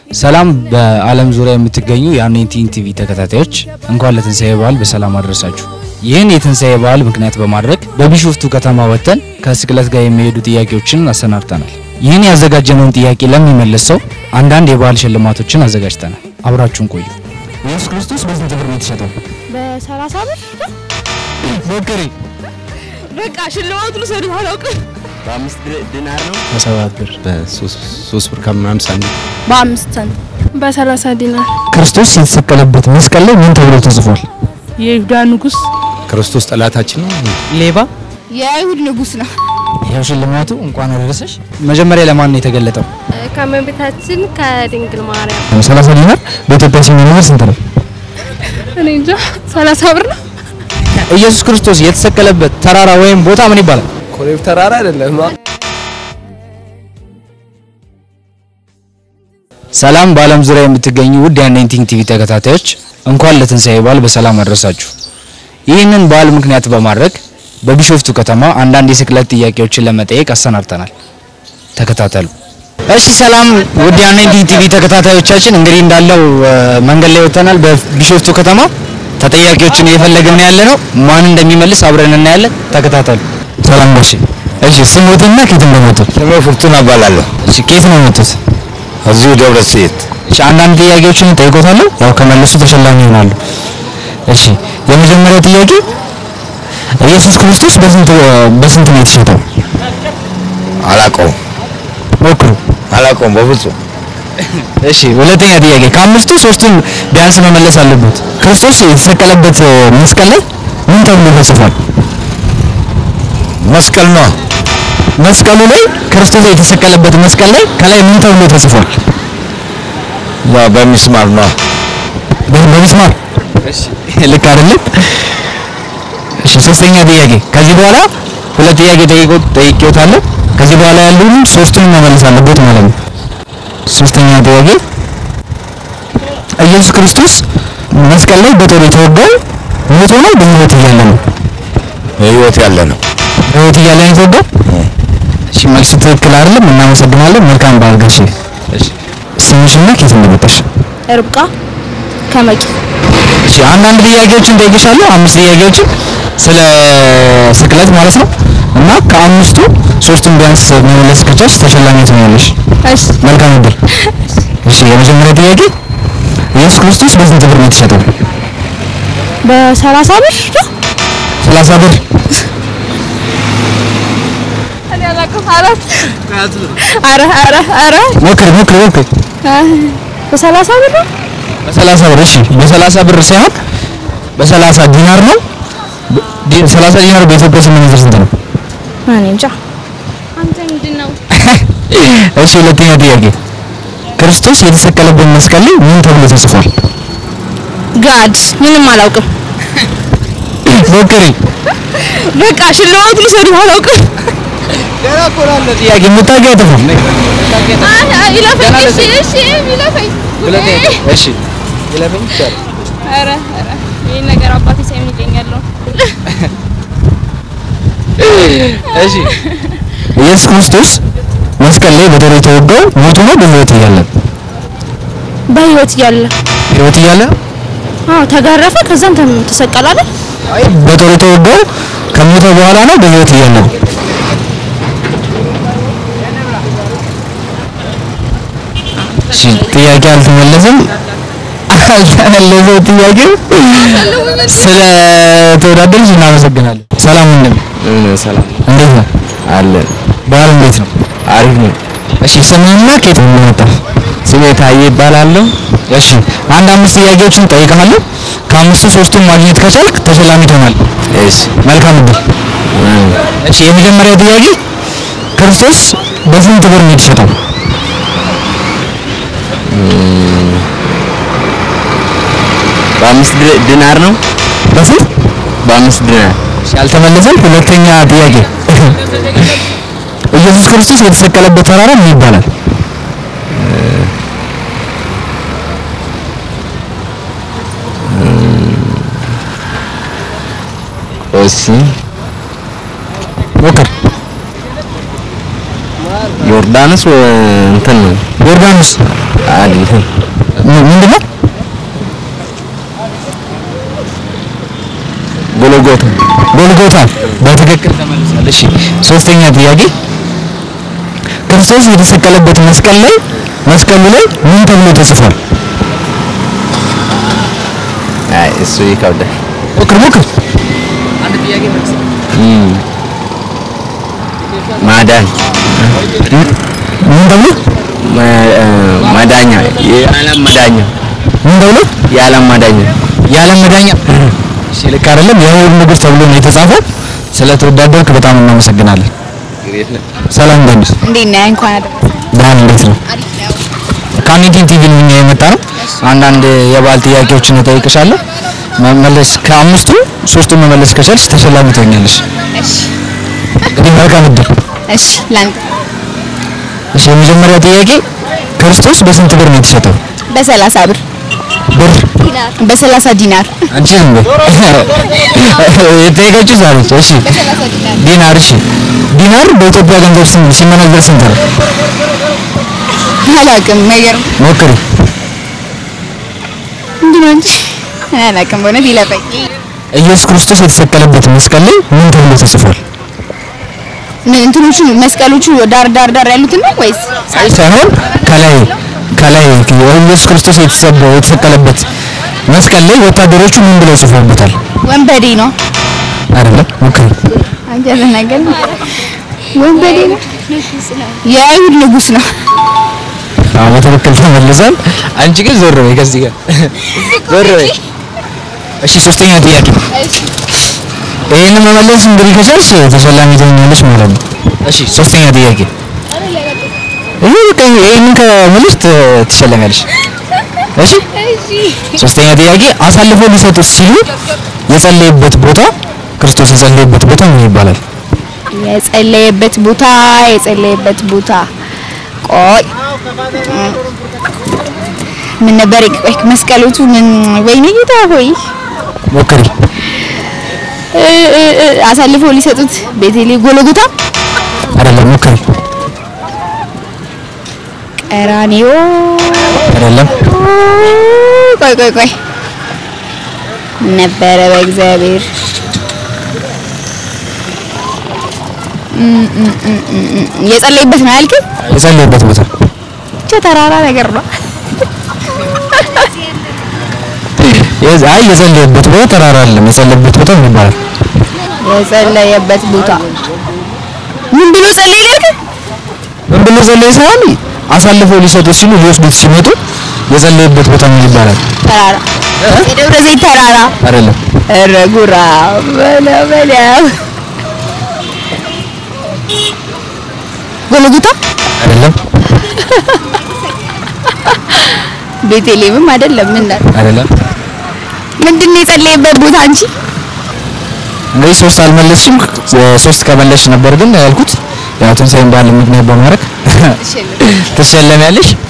ሰላም በዓለም ዙሪያ የምትገኙ የአሜቲንግ ቲቪ ተከታታዮች እንኳን ለትንሣኤ በዓል በሰላም አደረሳችሁ። ይህን የትንሣኤ በዓል ምክንያት በማድረግ በቢሾፍቱ ከተማ ወጥተን ከስቅለት ጋር የሚሄዱ ጥያቄዎችን አሰናድተናል። ይህን ያዘጋጀነውን ጥያቄ ለሚመልስ ሰው አንዳንድ የበዓል ሽልማቶችን አዘጋጅተናል። አብራችሁን ቆዩ። ኢየሱስ ክርስቶስ በስንት ብር ነው የተሸጠው? በሰላሳ ብር ሞክሪ። በቃ ሽልማቱን ሰዱት አላውቅም። በአምስት ዲናር ነው። በሰባት ብር። በሶስት ብር ከምናምን ሳንቲም በአምስት ሳንቲም በሰላሳ ዲናር ክርስቶስ የተሰቀለበት መስቀል ላይ ምን ተብሎ ተጽፏል? የይሁዳ ንጉስ ክርስቶስ ጠላታችን ነው። ሌባ። የአይሁድ ንጉስ ነው። ያው ሽልማቱ እንኳን አደረሰሽ። መጀመሪያ ለማን ነው የተገለጠው? ከእመቤታችን ከድንግል ማርያም 30 ዲናር በኢትዮጵያ ሲመነዘር ስንት ነው? እኔ እንጃ ሰላሳ ብር ነው። ኢየሱስ ክርስቶስ የተሰቀለበት ተራራ ወይም ቦታ ምን ይባላል? ኮሬብ ተራራ አይደለም። ሰላም በዓለም ዙሪያ የምትገኙ ውድ የአኔንቲንግ ቲቪ ተከታታዮች እንኳን ለትንሣኤ በዓል በሰላም አደረሳችሁ። ይህንን በዓል ምክንያት በማድረግ በቢሾፍቱ ከተማ አንዳንድ የስቅለት ጥያቄዎችን ለመጠየቅ አሰናድተናል። ተከታተሉ። እሺ፣ ሰላም ውድ የአኔንቲንግ ቲቪ ተከታታዮቻችን እንግዲህ እንዳለው እ፣ መንገድ ላይ ወጥተናል። በቢሾፍቱ ከተማ ተጠያቂዎችን እየፈለግን ያለ ነው። ማን እንደሚመልስ አብረን እናያለን። ተከታተሉ። ሰላም ጋሼ። እሺ፣ ስሞትና ከየት እንደመጡ? ስሜ ፍርቱና እባላለሁ። እሺ፣ ከየት ነው የመጡት? እዚሁ ደብረ ዘይት እሺ አንዳንድ ጥያቄዎችን ጠይቆታለሁ። ያው ከመለሱ ተሸላሚ ይሆናሉ። እሺ የመጀመሪያው ጥያቄ ኢየሱስ ክርስቶስ በስንት በስንት ነው የተሸጠው? አላውቀውም ሞክሩ። አላውቀውም በፍጹም እሺ ሁለተኛ ጥያቄ ከአምስቱ ሶስቱን ቢያንስ መመለስ አለበት። ክርስቶስ የተሰቀለበት እ፣ መስቀል ላይ ምን ተብሎ ተጽፏል? መስቀል ነው። መስቀሉ ላይ ክርስቶስ የተሰቀለበት መስቀል ላይ ከላይ ምን ተብሎ ተጽፏል? ያው በሚስማር ነው። በ- በሚስማር ልክ አይደለም። እሺ ሶስተኛ ጥያቄ ከዚህ በኋላ ሁለት ጥያቄ ጠይቆ ጠይቄዎታለሁ። ከዚህ በኋላ ያሉትን ሶስቱን መመለስ አለበት ማለት ነው። ሶስተኛ ጥያቄ ኢየሱስ ክርስቶስ መስቀል ላይ በጦር የተወጋው ሞቶ ነው በሕይወት እያለ ነው? ህይወት ያለ ነው። በሕይወት እያለ ነው የተወጋው? እሺ መልሱ ትክክል አይደለም። እናመሰግናለን። መልካም በዓል ጋሼ። ስምሽና ከየት እንደመጣሽ? ርብቃ ከመቂ እሺ አንዳንድ ጥያቄዎችን ጠይቅሻለሁ። አምስት ጥያቄዎችን ስለ ስቅለት ማለት ነው እና ከአምስቱ ሶስቱን ቢያንስ መመለስ ከቻልሽ ተሸላሚ ትሆኛለሽ። እሺ መልካም እድል። እሺ የመጀመሪያ ጥያቄ ኢየሱስ ክርስቶስ በስንት ብር ነው የተሸጠው? በሰላሳ ብር ነው። ሰላሳ ብር። እኔ አላውቅም። አራት ኧረ ኧረ ኧረ ሞክሪ ሞክሪ ሞክሪ። በሰላሳ ብር ነው። በሰላሳ ብር እሺ፣ በሰላሳ ብር ሳይሆን በሰላሳ ዲናር ነው። ዲ- ሰላሳ ዲናር በኢትዮጵያ ሲመነዘር ስንት ነው? እኔ እንጃ። አንተ ምንድን ነው? እሺ ሁለተኛ ጥያቄ ክርስቶስ የተሰቀለበት መስቀል ላይ ምን ተብሎ ተጽፏል? ጋድ ምንም አላውቅም። ሞክሪ። በቃ ሽልማቱን ሰዱት አላውቅም። ጥያቄ የምታውቂው አይጠፋም። አይ አይ ይለፈኝ። እሺ እሺ ይለፈኝ። እሺ ኧረ ኧረ ይሄን ነገር አባቴ ሳይሆን ይለኛል ነው። እሺ ኢየሱስ ክርስቶስ መስቀል ላይ በጦር የተወጋው ሞቶ ነው በሕይወት እያለ? በህይወት እያለ ሕይወት እያለ አዎ ተጋረፈ፣ ከዛም ተም- ተሰቀለ አይደል? አይ በጦር የተወጋው ከሞተ በኋላ ነው በሕይወት እያለ ነው? እሺ ጥያቄ አልተመለሰም። አልተመለሰው ጥያቄው ስለ ተወዳደርሽ እናመሰግናለን። ሰላም እንደምን ሰላም እንዴት ነው? አለን። በዓል እንዴት ነው? አሪፍ ነው። እሺ ስምህና ከየት ነው የመጣው? ስሜ ታዬ ይባላለሁ። እሺ አንድ አምስት ጥያቄዎችን ጠይቀሃለሁ። ከአምስቱ ሶስቱን ማግኘት ከቻልክ ተሸላሚ ትሆናል። እሺ መልካም እድል። እሺ የመጀመሪያው ጥያቄ ክርስቶስ በስንት ብር ነው የተሸጠው? በአምስት ድ- ዲናር ነው። በስንት? በአምስት ዲናር እሺ አልተመለሰም። ሁለተኛ ጥያቄ ኢየሱስ ክርስቶስ የተሰቀለበት ተራራ ምን ይባላል? እሺ ሞክር። ዮርዳኖስ ወ- እንትን ነው ዮርዳኖስ አይደለም ም- ምንድነው? ጎልጎታ ጎልጎታ በትክክል ተመልሷል። እሺ ሶስተኛ ጥያቄ ክርስቶስ የተሰቀለበት መስቀል ላይ መስቀሉ ላይ ምን ተብሎ ተጽፏል? አይ እሱ ይከብዳል ሞክር ሞክር። እም። ማዳን ምን ተብሎ መ- እ፣ መዳኛ የዓለም መዳኛ ምን ተብሎ የዓለም መዳኛ የዓለም መዳኛ። እሺ ልክ አይደለም። የአይሁድ ንጉሥ ተብሎ ነው የተጻፈው። ስለተወዳደርክ በጣም እናመሰግናለን። ሰላም እንደምስ እንዴት ነህ? እንኳን አደረሰ። ብርሃን እንዴት ነው? ከአሜቲን ቲቪ ነው እኛ የመጣ ነው። አንዳንድ የባህል ጥያቄዎችን እጠይቅሻለሁ። መመለስ ከአምስቱ ሶስቱን መመለስ ከቻልሽ ተሸላሚ ትሆኛለሽ። እሺ እንግዲህ መልካም እድል። እሺ ላንተ እሺ የመጀመሪያ ጥያቄ ክርስቶስ በስንት ብር ነው የተሸጠው? በሰላሳ ብር ብር በሰላሳ ዲናር አንቺ ዝም በይ። የጠየቀችው ዛሬ እሺ ዲናር እሺ ዲናር በኢትዮጵያ ገንዘብ ስንት ሲመነዘር ስንት ነው? አላውቅም። አይገርም ሞክሪ። ምንድን ነው እንጂ እኔ አላውቅም። በእውነት ይለፈኝ። ኢየሱስ ክርስቶስ የተሰቀለበት መስቀል ላይ ምን ተብሎ ተጽፏል? ምን እንትኖቹ መስቀሎቹ ዳር ዳር ዳር ያሉትን ነው ወይስ ሳይሆን ከላይ ከላይ ኢየሱስ ክርስቶስ የተሰበ- የተሰቀለበት መስቀል ላይ ወታደሮቹ ምን ብለው ጽፈውበታል? ወንበዴ ነው? አይደለም ሞክሪ። አንተ ተናገር። ወንበዴ ነው? የአይሁድ ንጉሥ ነው። አዎ በትክክል ተመልሷል። አንቺ ግን ዞር በይ ከዚህ ጋር ዞር በይ። እሺ ሶስተኛ ጥያቄ ይሄንን መመለስ እንግዲህ ከቻልሽ ተሸላሚ ትሆኛለሽ ማለት ነው። እሺ ሶስተኛ ጥያቄ ይሄ በቃ ይሄንን ከመለስሽ ት- ትሸለሚያለሽ። እሺ ሶስተኛ ጥያቄ አሳልፎ ሊሰጡት ሲሉ የጸለየበት ቦታ ክርስቶስ የጸለየበት ቦታ ምን ይባላል? የጸለየበት ቦታ የጸለየበት ቦታ ቆይ ምን ነበር? ቆይ መስቀሎቹ ምን ወይኔ ጌታ ሆይ ሞክሪ። እ- እ- እ- አሳልፈው ሊሰጡት ቤቴሌ ጎለጎታ አይደለም ሞክሪ። ቀራኒዮ አይደለም ቆይ ቆይ ቆይ ነበረ በእግዚአብሔር እም፣ እም፣ እም፣ እም፣ እም። የጸለይበት ነው ያልከኝ? የጸለየበት ቦታ ብቻ ተራራ ነገር ነው። የዝ- አይ የጸለየበት ቦታ ተራራ አይደለም። የጸለየበት ቦታ ምን ይባላል? የጸለየበት ቦታ ምን ብሎ ጸለየ ያልከኝ? ምን ብሎ ጸለየ ሳይሆን አሳልፈው ሊሰጡት ሲሉ ሊወስዱት ሲመጡ የጸለየበት ቦታ ምን ይባላል? ተራራ የደብረ ዘይት ተራራ አይደለም ኧረ ጉራ በለው በለው ጎልጎታ አይደለም ቤተልሔምም አይደለም ምን ነው አይደለም። ምንድን ነው የጸለየበት ቦታ አንቺ እንግዲህ ሶስት አልመለስሽም። ሶስት ከመለስሽ ነበር ግን ያልኩት ያው ትንሣኤን በዓል ምክንያት በማድረግ ትሸለሚያለሽ።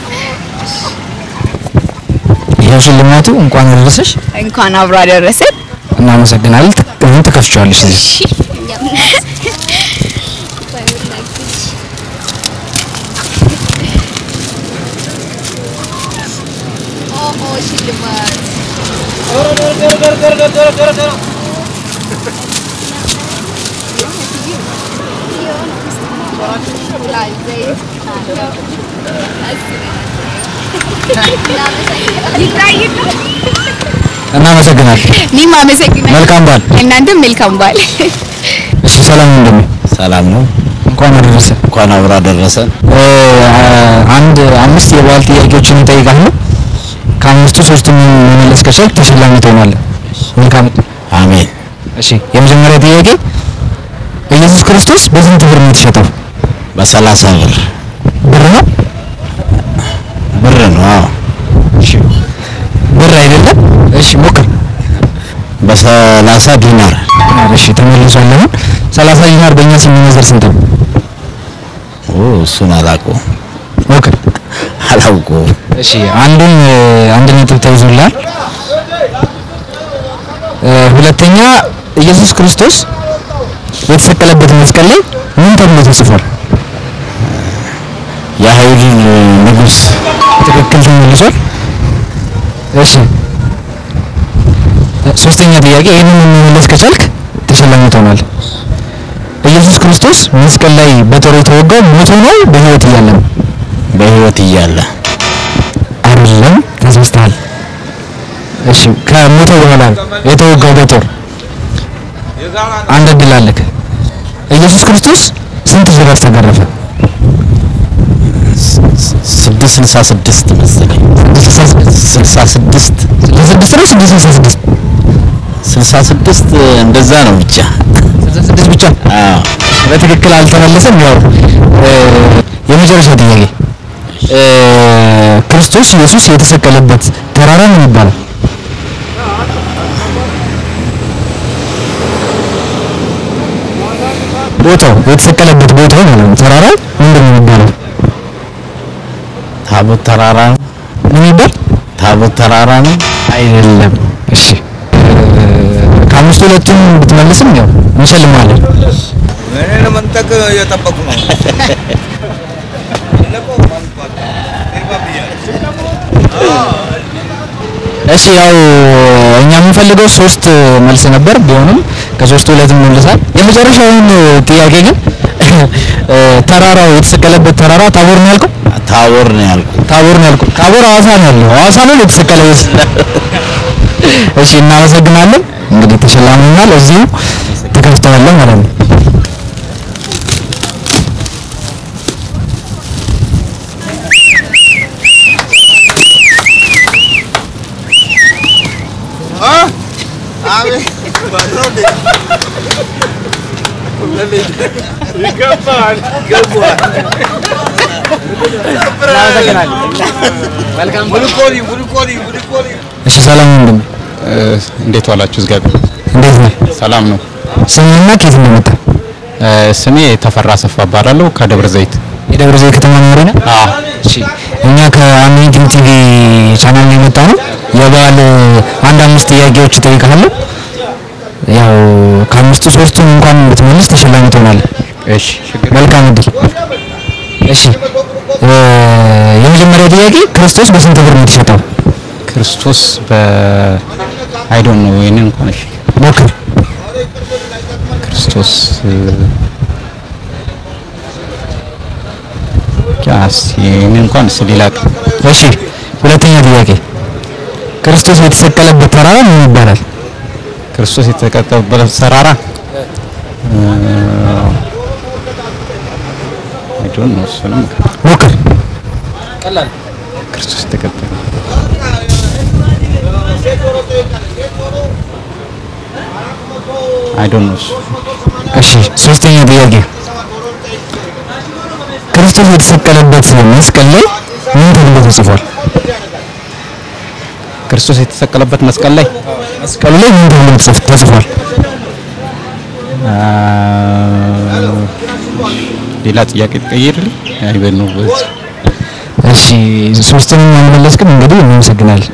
ይኸው ሽልማቱ እንኳን አደረሰሽ። እንኳን አብሮ አደረሰን እናመሰግናለን። አሁን ትከፍቻለሽ እዚህ እናመሰግናለን። እኔም አመሰግናለሁ መልካም በዓል። እናንተም መልካም በዓል እሺ ሰላም እንደምን ሰላም ነው። እንኳን አደረሰ። እንኳን አብሮ አደረሰን። እ፣ አንድ አምስት የባህል ጥያቄዎችን እንጠይቃለን። ከአምስቱ ሶስቱን መመለስ ከቻልክ ተሸላሚ ትሆናለህ። መልካም አሜን። እሺ የመጀመሪያ ጥያቄ ኢየሱስ ክርስቶስ በስንት ብር ነው የተሸጠው? በሰላሳ ብር ብር ነው? ብር ነው። አዎ እሺ ብር አይደለም። እሺ ሞክር። በሰላሳ ዲናር ዲናር። እሺ ተመልሷል። አሁን 30 ዲናር በእኛ ሲመነዘር ስንት ነው? ኦ እሱን አላውቀውም ሞክር። አላውቀውም። እሺ አንዱን እ፣ አንድ ነጥብ ተይዞልሃል። እ፣ ሁለተኛ ኢየሱስ ክርስቶስ የተሰቀለበት መስቀል ላይ ምን ተብሎ ተጽፏል? የአይሁድ ንጉሥ ትክክል ተመልሷል። እሺ ሶስተኛ ጥያቄ ይህንን መመለስ ከቻልክ ተሸላሚ ትሆናለህ። ኢየሱስ ክርስቶስ መስቀል ላይ በጦር የተወጋው ሞቶ ነው በህይወት እያለ ነው? በህይወት እያለ አይደለም፣ ተሳስተሃል። እሺ ከሞተ በኋላ ነው የተወጋው በጦር። አንድ እድል አለክ። ኢየሱስ ክርስቶስ ስንት ጅራፍ ተገረፈ? ስድስት ስልሳ ስድስት መሰለኝ ስልሳ ስድስት ስድስት ነው ስድስት ስልሳ ስድስት ስልሳ ስድስት እንደዛ ነው ብቻ ስልሳ ስድስት ብቻ አዎ በትክክል አልተመለሰም። ያው እ፣ የመጨረሻ ጥያቄ እ፣ ክርስቶስ ኢየሱስ የተሰቀለበት ተራራ ምን ይባላል? ቦታው የተሰቀለበት ቦታው ማለት ነው። ተራራው ምንድን ነው የሚባለው? ታቦት ተራራ ነው ምን ይባል? ታቦት ተራራ ነው አይደለም። እሺ እ፣ ከአምስቱ ሁለቱን ብትመልስም ያው እንሸልማለን። እኔ ለመንጠቅ እየጠበቁ ነው። እሺ ያው እኛ የምንፈልገው ሶስት መልስ ነበር። ቢሆንም ከሶስቱ ሁለት መልሳል። የመጨረሻውን ጥያቄ ግን እ፣ ተራራው የተሰቀለበት ተራራ ታቦር ነው ያልከው? ታቦር ነው ያልኩ ታቦር ነው ያልከው? ታቦር ሐዋሳ ነው ያለው። ሐዋሳ ነው የተሰቀለው። እሺ እናመሰግናለን። እንግዲህ ተሸላሚናል። እዚሁ ተከፍተዋለሁ ማለት ነው። አቤት ሙልኮኒ ሙልኮኒ ሙልኮኒ እሺ ሰላም ወንድም፣ እንዴት ዋላችሁ? እግዚአብሔር እንዴት ነህ? ሰላም ነው። ስምህና ከየት እንደመጣ? እ፣ ስሜ ተፈራ ሰፋ እባላለሁ ከደብረ ዘይት። የደብረ ዘይት ከተማ ነዋሪ ነህ? አዎ እሺ እኛ ከአሜዚንግ ቲቪ ቻናል ነው የመጣ ነው። የበዓል አንድ አምስት ጥያቄዎች እጠይቅሃለሁ። ያው ከአምስቱ ሶስቱን እንኳን ብትመልስ ተሸላሚ ትሆናለህ። እሺ፣ ችግር መልካም እድል። እሺ እ፣ የመጀመሪያው ጥያቄ ክርስቶስ በስንት ብር ነው የተሸጠው? ክርስቶስ በ አይ ዶንት ኖ ይሄንን እንኳን እሺ፣ ሞክር። ክርስቶስ እ፣ ያስ ይሄንን እንኳን እስ ሌላ እሺ ሁለተኛ ጥያቄ ክርስቶስ የተሰቀለበት ተራራ ምን ይባላል? ክርስቶስ የተቀጠበበት ተራራ አይ ዶንት ኖ እሱንም ሞክር። ክርስቶስ የተቀጠለ አይ ዶንት ኖ እሱ እሺ ሶስተኛ ጥያቄ ክርስቶስ የተሰቀለበት መስቀል ላይ ምን ተብሎ ተጽፏል? ክርስቶስ የተሰቀለበት መስቀል ላይ መስቀሉ ላይ ምን ተብሎ ተጽፍ- ተጽፏል? አ፣ ሌላ ጥያቄ ትቀይርልኝ? አይ በኑ በዚህ እሺ ሶስቱንም አልመለስክም። እንግዲህ እናመሰግናለን።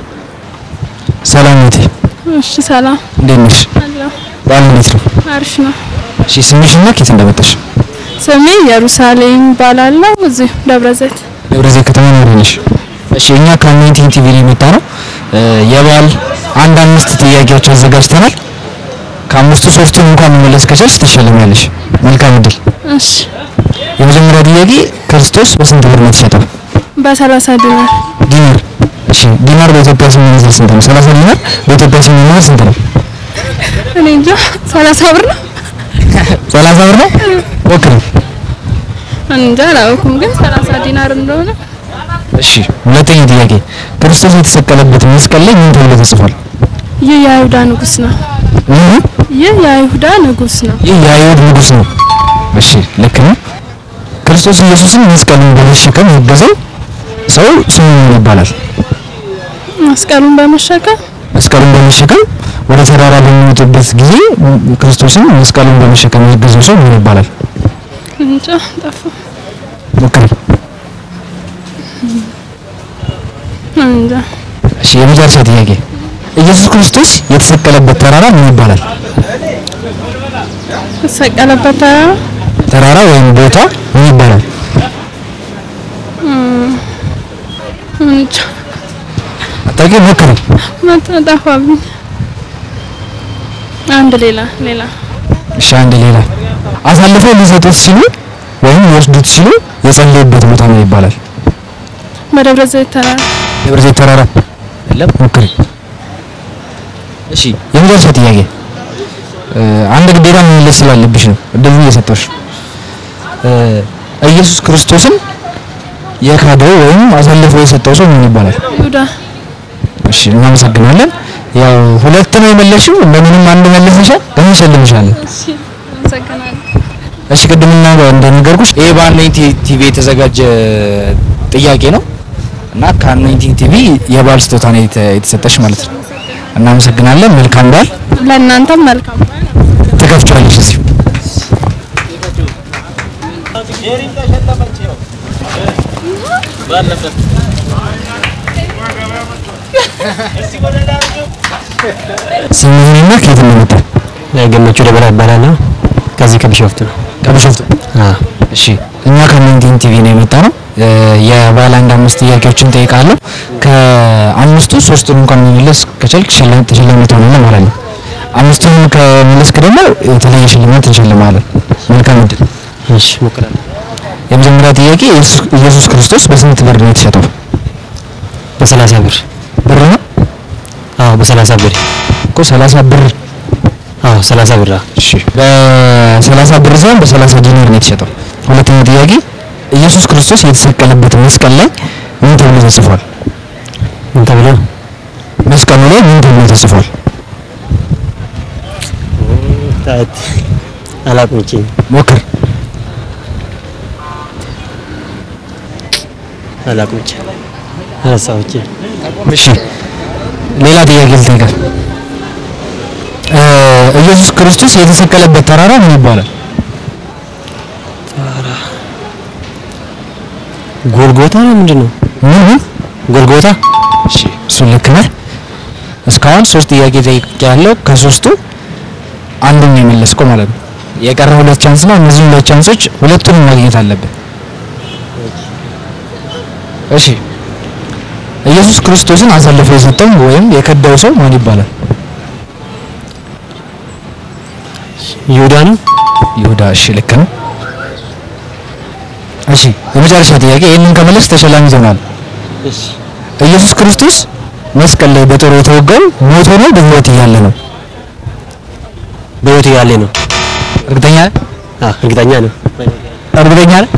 ሰላም እህቴ፣ እሺ ሰላም እንዴት ነሽ? አለሁ። በዓል እንዴት ነው? አሪፍ ነው። እሺ ስምሽና ከየት እንደመጣሽ? ስሜ ኢየሩሳሌም እባላለሁ። እዚሁ ደብረ ዘይት። ደብረ ዘይት ከተማ ነው ነሽ? እሺ እኛ ከአሜዚንግ ቲቪ ነው የመጣ ነው። የበዓል አንድ አምስት ጥያቄዎች አዘጋጅተናል። ከአምስቱ ሶስቱን እንኳን መመለስ ከቻልሽ ትሸለሚያለሽ። መልካም እድል። እሺ የመጀመሪያ ጥያቄ ክርስቶስ በስንት ብር ነው የተሸጠው? በሰላሳ ዲናር ዲናር። እሺ ዲናር በኢትዮጵያ ሲመነዘር ስንት ነው? 30 ዲናር በኢትዮጵያ ሲመነዘር ስንት ነው? እኔ እንጃ ሰላሳ ብር ነው። 30 ብር ነው። ሞክሪ። እኔ እንጃ አላወኩም፣ ግን ሰላሳ ዲናር እንደሆነ እሺ ሁለተኛ ጥያቄ ክርስቶስ የተሰቀለበት መስቀል ላይ ምን ተብሎ ተጽፏል? ይህ የአይሁዳ ንጉስ ነው። ይህ ይህ የአይሁዳ ንጉስ ነው። ይህ የአይሁድ ንጉስ ነው። እሺ ልክ ነው። ክርስቶስ ኢየሱስን መስቀሉን በመሸከም ያገዘው ሰው ስሙ ምን ይባላል? መስቀሉን በመሸከም መስቀሉን በመሸከም ወደ ተራራ በሚወጡበት ጊዜ ክርስቶስን መስቀሉን በመሸከም ያገዘው ሰው ምን ይባላል? እንጃ ጠፋ። ሞክሪ። እንጃ እሺ የመጨረሻ ጥያቄ ኢየሱስ ክርስቶስ የተሰቀለበት ተራራ ምን ይባላል? የተሰቀለበት ተራራ ተራራ ወይም ቦታ ምን ይባላል? አታውቂ ሞክሪ። መጣ ጠፋብኝ። አንድ ሌላ ሌላ እሺ አንድ ሌላ አሳልፈው ሊሰጡት ሲሉ ወይም ሊወስዱት ሲሉ የጸለዩበት ቦታ ምን ይባላል? በደብረ ዘይት ተራራ ደብረ ዘይት ተራራ የለም። ሞክሪ። እሺ የመጨረሻ ጥያቄ እ፣ አንድ ግዴታ መመለስ ስላለብሽ ነው እድሉን እየሰጠሁሽ እ፣ ኢየሱስ ክርስቶስን የካደው ወይም አሳልፎ የሰጠው ሰው ምን ይባላል? ይሁዳ እሺ እናመሰግናለን። ያው ሁለት ነው የመለስሽው፣ እንደምንም አንድ መለሰሻል። እንሸልምሻለን። እሺ አመሰግናለሁ። እሺ ቅድምና እንደነገርኩሽ ይሄ በአኖይንቲንግ ቲቪ የተዘጋጀ ጥያቄ ነው እና ከአኖይንቲንግ ቲቪ የበዓል ስጦታ ነው የተ- የተሰጠሽ ማለት ነው። እናመሰግናለን። መልካም በዓል። ለእናንተም መልካም በዓል። ትከፍቻለሽ እዚሁ ስምህንና ከየት እንደመጣ ገመቹ ደበላ እባላለሁ። ከዚህ ከቢሾፍቱ ነው። ከቢሾፍቱ። አዎ እሺ እኛ ከአኖይንቲንግ ቲቪ ነው የመጣ ነው። የባለ አንድ አምስት ጥያቄዎችን ጠይቃለሁ። ከአምስቱ ሶስቱን እንኳን መመለስ ከቻልክ ሽልማት ተሸላሚ ትሆናለህ ማለት ነው። አምስቱን ከመለስክ ደግሞ የተለየ ሽልማት እንሸልማለን። መልካም እድል። እሺ እሞክራለሁ። የመጀመሪያ ጥያቄ ኢየሱስ- ኢየሱስ ክርስቶስ በስንት ብር ነው የተሸጠው? በሰላሳ ብር ብር ነው አዎ፣ በሰላሳ ብር እኮ 30 ብር። አዎ፣ ሰላሳ ብር አዎ። እሺ በ30 ብር ሳይሆን በ30 ዲናር ነው የተሸጠው። ሁለተኛ ጥያቄ ኢየሱስ ክርስቶስ የተሰቀለበት መስቀል ላይ ምን ተብሎ ተጽፏል? ምን ተብሎ መስቀሉ ላይ ምን ተብሎ ተጽፏል? ታት አላውቅም። እቺ ሞክር። አላውቅም። እቺ አነሳው። እቺ እሺ ሌላ ጥያቄ ልጠይቅህ። እ ኢየሱስ ክርስቶስ የተሰቀለበት ተራራ ምን ይባላል? ጎልጎታ ነው ምንድን ነው? ምን ምን? ጎልጎታ እሺ እሱ ልክ ነህ። እስካሁን ሶስት ጥያቄ ጠይቄያለሁ። ከሶስቱ አንዱን ነው የመለስከው ማለት ነው። የቀረ ሁለት ቻንስ ነው። እነዚህ ሁለት ቻንሶች ሁለቱንም ማግኘት አለብን። እሺ ኢየሱስ ክርስቶስን አሳልፎ የሰጠው ወይም የከዳው ሰው ማን ይባላል? ይሁዳ ነው። ይሁዳ። እሺ ልክ ነው። እሺ የመጨረሻ ጥያቄ ይህንን ከመለስ ተሸላሚ ትሆናል። እሺ ኢየሱስ ክርስቶስ መስቀል ላይ በጦር የተወጋው ሞቶ ነው በሕይወት እያለ ነው? በህይወት ያለ ነው። እርግጠኛ ነህ? አዎ፣ እርግጠኛ ነው። እርግጠኛ ነህ?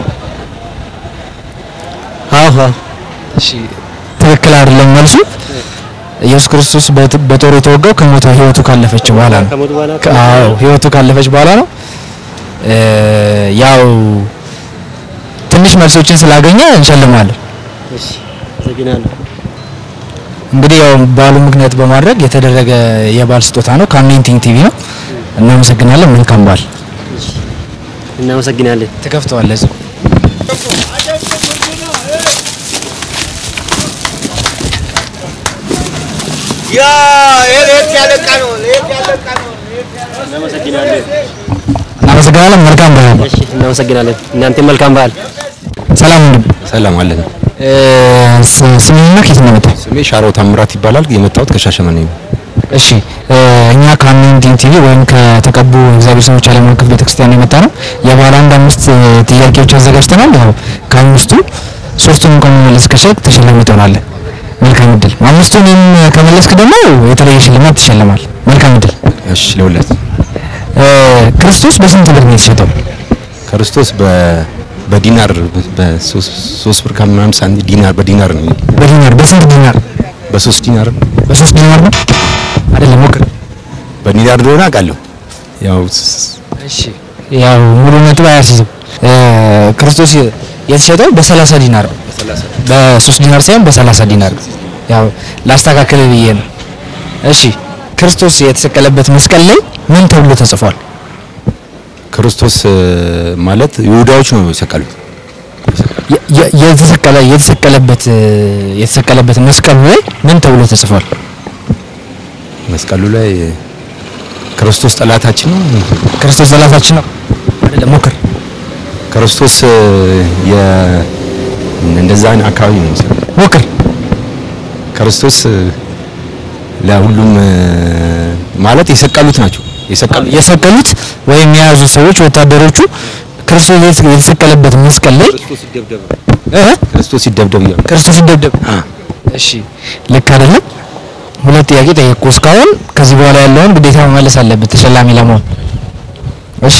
አዎ አዎ። እሺ ትክክል አይደለም መልሱ። ኢየሱስ ክርስቶስ በት- በጦር የተወጋው ከሞተ ህይወቱ ካለፈች በኋላ ነው። ከሞት በኋላ ከ- አዎ ህይወቱ ካለፈች በኋላ ነው። እ ያው ትንሽ መልሶችን ስላገኘ እንሸልማለን። እሺ አመሰግናለሁ። እንግዲህ ያው በዓሉ ምክንያት በማድረግ የተደረገ የበዓል ስጦታ ነው። ከአኖይንቲንግ ቲቪ ነው። እናመሰግናለን። መልካም በዓል። እናመሰግናለን። ትከፍተዋለህ እዚሁ። ያ ለየት ያለ ዕቃ ነው። ለየት ያለ ዕቃ ነው። እናመሰግናለን። እናመሰግናለን። መልካም በዓል። እሺ እናመሰግናለን። እናንተ መልካም በዓል። ሰላም ወንድም። ሰላም አለን። እ ስ- ስምህና ከየት ነው የመጣው? ስሜ ሻረው ታምራት ይባላል። የመጣሁት ከሻሸመኔ ነው። እሺ እ እኛ ከአኖይንቲንግ ቲቪ ወይም ከተቀቡ እግዚአብሔር ሰዎች ዓለም አቀፍ ቤተክርስቲያን የመጣ ነው። የባለ አንድ አምስት እ ጥያቄዎች አዘጋጅተናል። ያው ከአምስቱ ሶስቱን እንኳን መመለስ ከቻልክ ተሸላሚ ትሆናለህ። መልካም እድል። አምስቱንም ከመለስክ ደግሞ የተለየ ሽልማት ትሸልማል። መልካም እድል። እሺ ለሁለት እ ክርስቶስ በስንት ብር ነው የተሸጠው? ክርስቶስ በ በዲናር በሶስት ሶስት ብር ከምናምን ሳንቲም ዲናር በዲናር ነው በዲናር በስንት ዲናር? በሶስት ዲናር በሶስት ዲናር ነው አይደለም? ሞክር። በዲናር እንደሆነ አውቃለሁ። ያው እሺ ያው ሙሉ ነጥብ አያስይዝም። እ ክርስቶስ የተሸጠው በሰላሳ ዲናር ነው። በሶስት ዲናር ሳይሆን በሰላሳ ዲናር ነው። ያው ላስተካክል ብዬ ነው። እሺ ክርስቶስ የተሰቀለበት መስቀል ላይ ምን ተብሎ ተጽፏል? ክርስቶስ እ፣ ማለት ይሁዳዎች ነው የሰቀሉት። የ- የ- የተሰቀለ የተሰቀለበት እ፣ የተሰቀለበት መስቀሉ ላይ ምን ተብሎ ተጽፏል? መስቀሉ ላይ ክርስቶስ ጠላታችን ነው። ክርስቶስ ጠላታችን ነው አይደለም? ሞክር። ክርስቶስ እ፣ የ እንደዛ አካባቢ ነው መሰለኝ። ሞክር። ክርስቶስ እ፣ ለሁሉም እ፣ ማለት የሰቀሉት ናቸው የሰቀሉት የሰቀሉት ወይም የያዙ ሰዎች ወታደሮቹ ክርስቶስ የተ- የተሰቀለበት መስቀል ላይ እ? ክርስቶስ ሲደብደብ እያሉ ክርስቶስ ይደብደብ። አ እሺ ልክ አይደለም። ሁለት ጥያቄ ጠየቅኩ እስካሁን። ከዚህ በኋላ ያለውን ግዴታ መመለስ አለበት ተሸላሚ ለመሆን። እሺ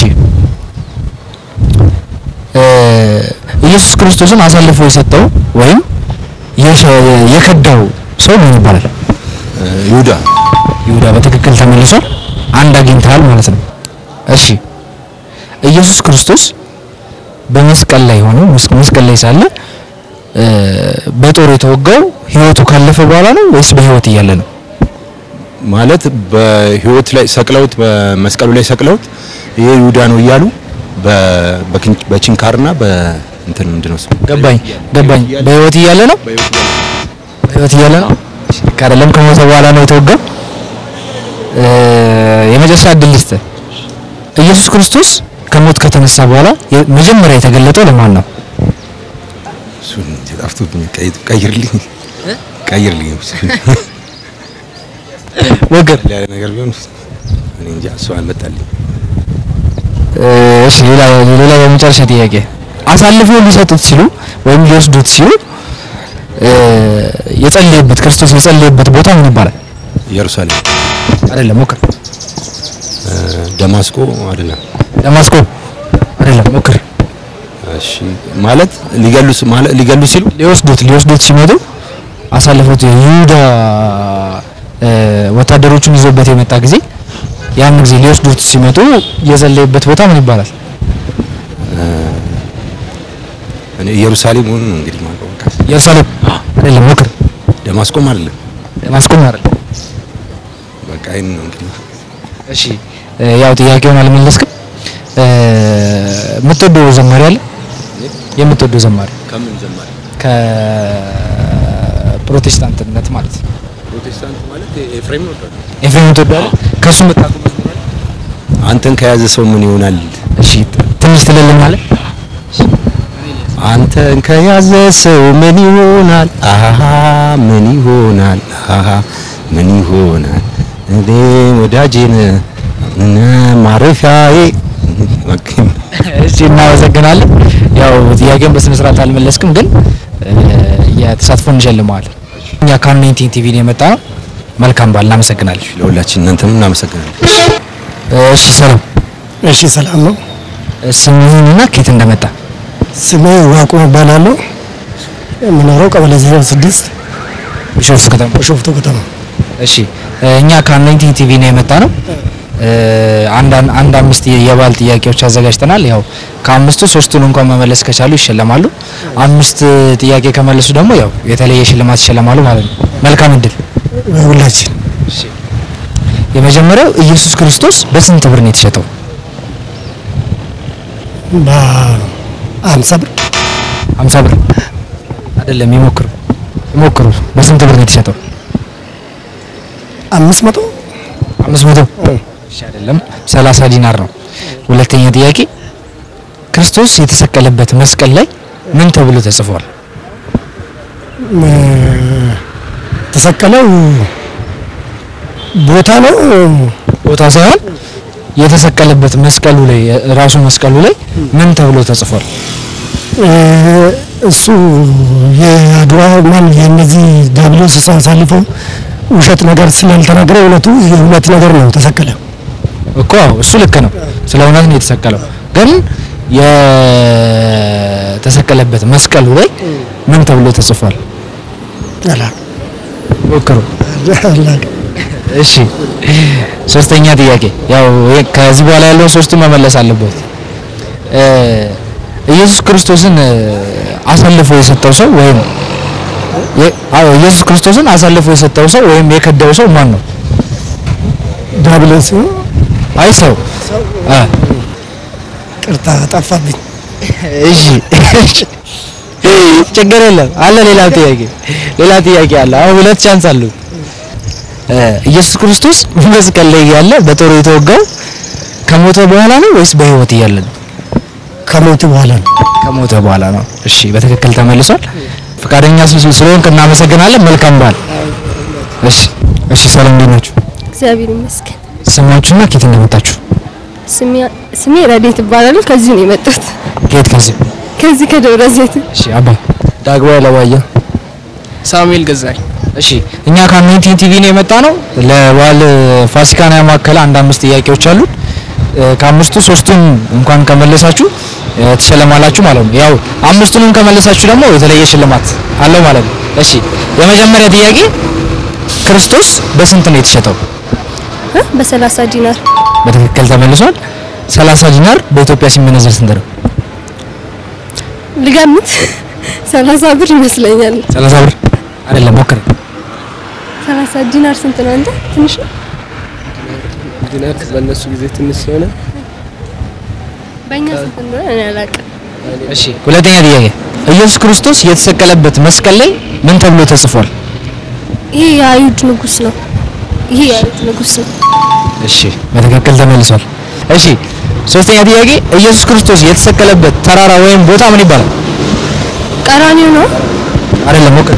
እ ኢየሱስ ክርስቶስን አሳልፎ የሰጠው ወይም የሸ- የከዳው ሰው ምን ይባላል? እ፣ ይሁዳ ይሁዳ በትክክል ተመልሷል። አንድ አግኝተሃል ማለት ነው። እሺ ኢየሱስ ክርስቶስ በመስቀል ላይ ሆኖ መስ- መስቀል ላይ ሳለ እ በጦር የተወጋው ህይወቱ ካለፈ በኋላ ነው ወይስ በህይወት እያለ ነው? ማለት በህይወት ላይ ሰቅለውት በመስቀሉ ላይ ሰቅለውት ይሄ ይሁዳ ነው እያሉ በ- በክን- በችንካርና በእንትን ምንድን ነው ስሙ? ገባኝ ገባኝ። በህይወት እያለ ነው። በህይወት እያለ ነው። እሺ፣ ልክ አይደለም። ከሞተ በኋላ ነው የተወጋው። እ የመጨረሻ እድል ልስጥህ። ኢየሱስ ክርስቶስ ከሞት ከተነሳ በኋላ የ- መጀመሪያ የተገለጠው ለማን ነው? እሱን እንጂ ጠፍቶብኝ ቀይ- ቀይርልኝ ቀይርልኝ ወገር ያለ ነገር ቢሆን እኔ እንጃ እሱ አልመጣልኝ እሺ ሌላ ሌላ የመጨረሻ ጥያቄ አሳልፈው ሊሰጡት ሲሉ ወይም ሊወስዱት ሲሉ እ የጸለየበት ክርስቶስ የጸለየበት ቦታ ምን ይባላል? ኢየሩሳሌም አይደለም ሞክር። እ፣ ደማስቆ አይደለም ደማስቆ አይደለም ሞክር። እሺ ማለት ሊገሉስ ማለት ሊገሉ ሲሉ ሊወስዱት ሊወስዱት ሲመጡ አሳልፈውት ይሁዳ እ ወታደሮቹን ይዞበት የመጣ ጊዜ ያን ጊዜ ሊወስዱት ሲመጡ የጸለየበት ቦታ ምን ይባላል? እኔ ኢየሩሳሌም ሆኖ ነው እንግዲህ ማውቀው በቃ ኢየሩሳሌም አይደለም ሞክር። ደማስቆም አይደለም ደማስቆም አይደለም። በቃ ይሄን ነው እንግዲህ እሺ እ ያው ጥያቄውን አልመለስክም። እ የምትወደው ዘማሪ አለ? የምትወደው ዘማሪ ከምን ዘማሪ ከፕሮቴስታንትነት ማለት ነው። ፕሮቴስታንት ማለት ኤፍሬም ነው ኤፍሬም ትወዳለህ? ከሱ የምታውቀው መዝሙር አለ? አንተን ከያዘ ሰው ምን ይሆናል እሺ ትንሽ ትልልናለህ? አንተን ከያዘ ሰው ምን ይሆናል? አሃ ምን ይሆናል? አሃ ምን ይሆናል? እኔ ወዳጄን እነ ማረፊያዬ እሺ እናመሰግናለን። ያው ጥያቄውን በስነ ስርዓት አልመለስክም፣ ግን እ የተሳትፎ እንሸልመዋለን። እኛ ከአንናይንቲን ቲቪ ነው የመጣ ነው። መልካም በዓል። እናመሰግናለን። ለሁላችን እናንተም እናመሰግናለን። እሺ ሰላም፣ እሺ ሰላም ነው። ስምህንና ከየት እንደመጣ ስሜ ዋቁ እባላለሁ። የምኖረው ቀበሌ 06 ቢሾፍቱ ከተማ። ቢሾፍቱ ከተማ። እሺ እኛ ከአንናይንቲን ቲቪ ነው የመጣ ነው። አንድ አንድ አምስት የባህል ጥያቄዎች አዘጋጅተናል። ያው ከአምስቱ ሶስቱን እንኳን መመለስ ከቻሉ ይሸለማሉ። አምስት ጥያቄ ከመለሱ ደግሞ ያው የተለየ ሽልማት ይሸለማሉ ማለት ነው። መልካም እድል። ሁላችን የመጀመሪያው ኢየሱስ ክርስቶስ በስንት ብር ነው የተሸጠው? በአምሳ ብር 50 ብር አይደለም። ይሞክሩ ይሞክሩ። በስንት ብር ነው የተሸጠው? አምስት መቶ 500 እሺ፣ አይደለም 30 ዲናር ነው። ሁለተኛ ጥያቄ ክርስቶስ የተሰቀለበት መስቀል ላይ ምን ተብሎ ተጽፏል? ተሰቀለው ቦታ ነው ቦታ ሳይሆን የተሰቀለበት መስቀሉ ላይ ራሱ መስቀሉ ላይ ምን ተብሎ ተጽፏል? እሱ የአድዋ ማን የእነዚህ ዲያብሎስ አሳልፈው ውሸት ነገር ስላልተናገረ እውነቱ የእውነት ነገር ነው ተሰቀለ። እኮ አዎ፣ እሱ ልክ ነው። ስለ እውነት ነው የተሰቀለው። ግን የተሰቀለበት መስቀሉ ላይ ምን ተብሎ ተጽፏል? አላ ሞክሩ። እሺ፣ ሶስተኛ ጥያቄ ያው ይሄ- ከዚህ በኋላ ያለውን ሶስቱ መመለስ አለበት። እ ኢየሱስ ክርስቶስን እ አሳልፎ የሰጠው ሰው ወይም የ- አዎ ኢየሱስ ክርስቶስን አሳልፎ የሰጠው ሰው ወይም የከዳው ሰው ማን ነው? ዲያብሎስ አይ ሰው አ ቅርታ ጠፋብኝ። እሺ ችግር የለም አለ። ሌላ ጥያቄ ሌላ ጥያቄ አለ። አሁን ሁለት ቻንስ አሉ። እ ኢየሱስ ክርስቶስ መስቀል ላይ ያለ በጦር የተወጋው ከሞተ በኋላ ነው ወይስ በሕይወት እያለ ነው? ከሞት በኋላ ነው። ከሞተ በኋላ ነው። እሺ በትክክል ተመልሷል። ፈቃደኛ ስል- ስለሆንክ እናመሰግናለን። መልካም በዓል። እሺ፣ እሺ። ሰላም እንዴት ናችሁ? እግዚአብሔር ይመስገን። ስማችሁና ከየት እንደመጣችሁ? ስሜ- ስሜ ረዴት እባላለሁ። ከዚህ ነው የመጣሁት። ከየት ከዚህ? ከዚህ ከደብረ ዘይት። እሺ፣ አባ ዳግማዊ ለማየ ሳሙኤል ገዛኝ እሺ እኛ ከአሜንቲን ቲቪ ነው የመጣ ነው። ለበዓል ፋሲካን ያማከለ አንድ አምስት ጥያቄዎች አሉ። ከአምስቱ ሶስቱን እንኳን ከመለሳችሁ እ፣ ትሸለማላችሁ ማለት ነው። ያው አምስቱንም ከመለሳችሁ ደግሞ የተለየ ሽልማት አለው ማለት ነው። እሺ የመጀመሪያ ጥያቄ ክርስቶስ በስንት ነው የተሸጠው? እ? በሰላሳ ዲናር በትክክል ተመልሷል። 30 ዲናር በኢትዮጵያ ሲመነዘር ስንት ነው? ልገምት። ሰላሳ ብር ይመስለኛል። 30 ብር አይደለም፣ ሞክር። ሰላሳ ዲናር ስንት ነው? አንተ ትንሽ ነው። ዲናር በእነሱ ጊዜ ትንሽ ስለሆነ በእኛ ስንት እንደሆነ እኔ አላውቅም። እሺ ሁለተኛ ጥያቄ ኢየሱስ ክርስቶስ የተሰቀለበት መስቀል ላይ ምን ተብሎ ተጽፏል? ይሄ የአይሁድ ንጉስ ነው። ይሄ የአይሁድ ንጉስ ነው። እሺ በትክክል ተመልሷል። እሺ ሶስተኛ ጥያቄ ኢየሱስ ክርስቶስ የተሰቀለበት ተራራ ወይም ቦታ ምን ይባላል? ቀራኒዮ ነው። አይደለም ሞክር።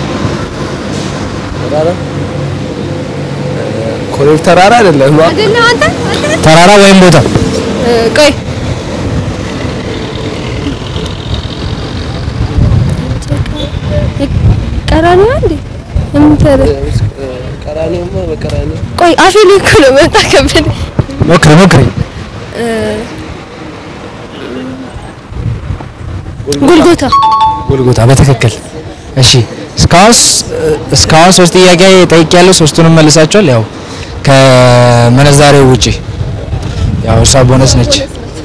ኮሬብ ተራራ አይደለም አይደለም አንተ አንተ ተራራ ወይም ቦታ እ፣ ቆይ ቀራኒዮ እንዴ እንተረ ቀራኒዮማ በቀራኒዮ ቆይ አፌ ላይ እኮ ነው መጣ ከበደ ሞክር ሞክር። ጎልጎታ ጎልጎታ በትክክል እሺ። እስካሁን ስ- እስካሁን ሶስት ጥያቄ ጠይቄያለሁ። ሶስቱንም መልሳችኋል። ያው ከመነዛሬው ውጪ ያው እሷ ቦነስ ነች።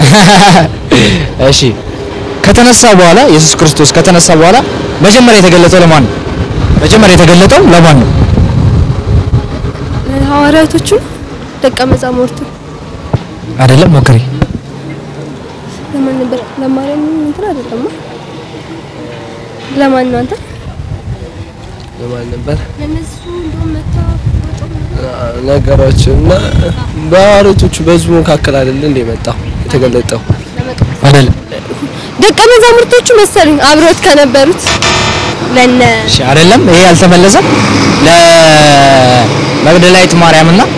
እሺ ከተነሳ በኋላ ኢየሱስ ክርስቶስ ከተነሳ በኋላ መጀመሪያ የተገለጠው ለማን ነው? መጀመሪያ የተገለጠው ለማን ነው? ሐዋርያቶቹ ደቀ መዛሙርቱ አይደለም ሞክሪ። ለማን ነበር? ለማርያም እንትን አይደለም። ለማን ነው አንተ? ለማን ነበር ለነሱ እንደውም መታ ነገሮች እና በሐዋርያቶቹ በህዝቡ መካከል አይደለ እንደ መጣው የተገለጠው አይደለም ደቀ መዛሙርቶቹ መሰሉኝ አብሮት ከነበሩት ለነ እሺ አይደለም። ይሄ አልተመለሰም። ለመግደላዊት ማርያም እና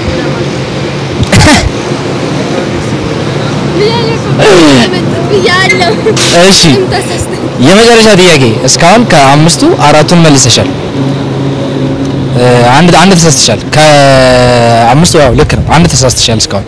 እሺ የመጨረሻ ጥያቄ እስካሁን ከአምስቱ አራቱን መልሰሻል። እ፣ አንድ አንድ ተሳስተሻል። ከአምስቱ ያው ልክ ነው። አንድ ተሳስተሻል እስካሁን።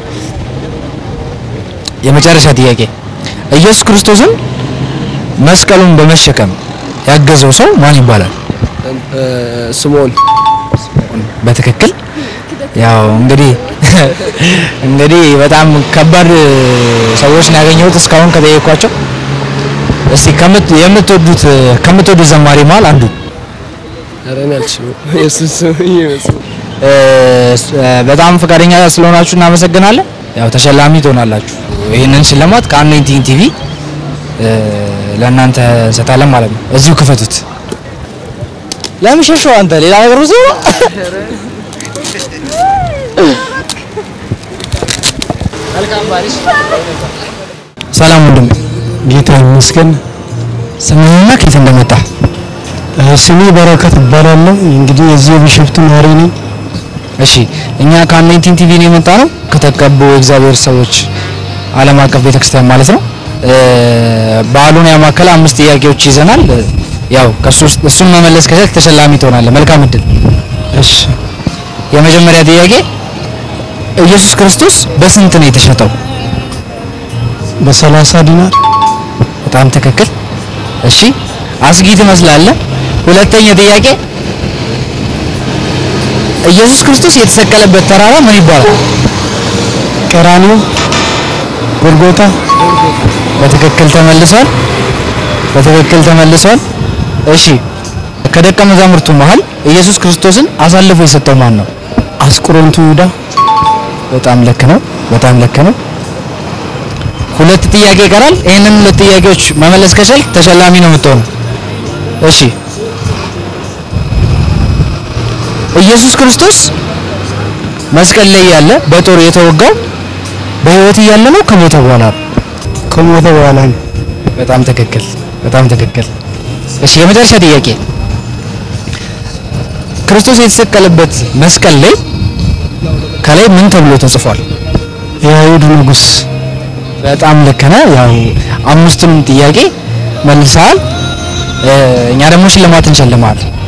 የመጨረሻ ጥያቄ ኢየሱስ ክርስቶስን መስቀሉን በመሸከም ያገዘው ሰው ማን ይባላል? እ፣ ስምዖን በትክክል ያው እንግዲህ እንግዲህ በጣም ከባድ ሰዎች ነው ያገኘሁት እስካሁን ከጠየኳቸው። እስቲ ከምት የምትወዱት ከምትወዱት ዘማሪ መሀል አንዱ ኧረ እኔ አልችልም ኢየሱስ ይመስል እ፣ በጣም ፈቃደኛ ስለሆናችሁ እናመሰግናለን። ያው ተሸላሚ ትሆናላችሁ። ይህንን ሽልማት ከአሜንቲንግ ቲቪ እ፣ ለእናንተ እንሰጣለን ማለት ነው። እዚሁ ክፈቱት። ለምን ሸሸው አንተ? ሌላ ነገር ብዙ ሰላም ወንድም፣ ጌታ ይመስገን። ስምህና ከየት እንደመጣ እ፣ ስሜ በረከት እባላለሁ። እንግዲህ የዚህ የቢሾፍቱ ነዋሪ ነኝ። እሺ እኛ ከአሜንቲንግ ቲቪ ነው የመጣ ነው ከተቀቡ የእግዚአብሔር ሰዎች ዓለም አቀፍ ቤተክርስቲያን ማለት ነው። እ፣ በዓሉን ያማከለ አምስት ጥያቄዎች ይዘናል። እ፣ ያው ከሱ ውስጥ እሱን መመለስ ከቻልክ ተሸላሚ ትሆናለህ። መልካም እድል። እሺ የመጀመሪያ ጥያቄ ኢየሱስ ክርስቶስ በስንት ነው የተሸጠው? በሰላሳ ዲናር በጣም ትክክል። እሺ አስጊ ትመስላለህ። ሁለተኛ ጥያቄ ኢየሱስ ክርስቶስ የተሰቀለበት ተራራ ምን ይባላል? ቀራኒዮ፣ ጎልጎታ፣ በትክክል ተመልሷል። በትክክል ተመልሷል። እሺ ከደቀ መዛሙርቱ መሃል ኢየሱስ ክርስቶስን አሳልፎ የሰጠው ማን ነው? አስቆሮንቱ ይሁዳ፣ በጣም ልክ ነው። በጣም ልክ ነው። ሁለት ጥያቄ ይቀራል። ይህንን ሁለት ጥያቄዎች መመለስ ከቻልክ ተሸላሚ ነው የምትሆነው። እሺ ኢየሱስ ክርስቶስ መስቀል ላይ ያለ በጦር የተወጋው በሕይወት እያለ ነው ከሞተ በኋላ ነው? ከሞተ በኋላ ነው። በጣም ትክክል። በጣም ትክክል። እሺ የመጨረሻ ጥያቄ ክርስቶስ የተሰቀለበት መስቀል ላይ ከላይ ምን ተብሎ ተጽፏል? የአይሁድ ንጉስ በጣም ልክ ነህ። ያው አምስቱንም ጥያቄ መልሰሃል። እ፣ እኛ ደግሞ ሽልማት እንሸልማለን።